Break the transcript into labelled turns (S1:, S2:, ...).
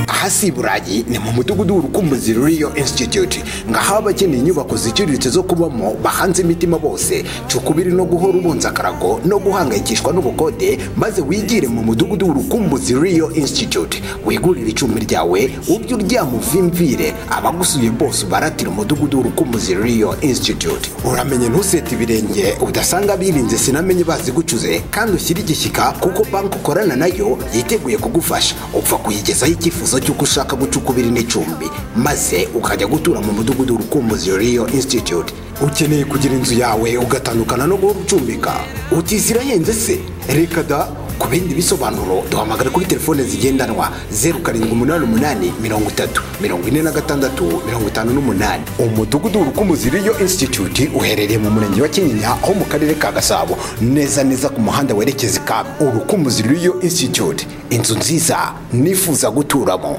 S1: hasi burayi ni mu mudugudu w'urukumbuzi ruriyo institute ngaho abakeneye inyubako ziciriritse zo kubamo bahanze imitima bose cukubiri no guhora ubunza akarago no guhangayikishwa n'ubukode maze wigire mu mudugudu w'urukumbuzi riyo institute wigurire icumbi ryawe ubyo uryama uvimvire abagusuye bose ubaratira umudugudu w'urukumbuzi riyo institute uramenye ntusete ibirenge udasanga birinze sinamenye bazi gucuze kandi ushyire igishyika kuko banki ukorana nayo yiteguye kugufasha upfa kuyigezaho icyifuzo cy'uko ushaka gucukubira n'icumbi maze ukajya gutura mu mudugudu w'urukumbuzi riyo institute ukeneye kugira inzu yawe ugatandukana no guhora ucumbika utisira yenze se reka da ku bindi bisobanuro duhamagara kuri telefone zigendanwa zeru karindwi umunani umunani mirongo itatu mirongo ine na gatandatu mirongo itanu n'umunani umudugudu w'urukumbuzi riyo institute uherereye mu murenge wa kinyinya ho mu karere ka gasabo neza neza ku muhanda werekeza i kabu urukumbuzi riyo institute inzu nziza nifuza guturamo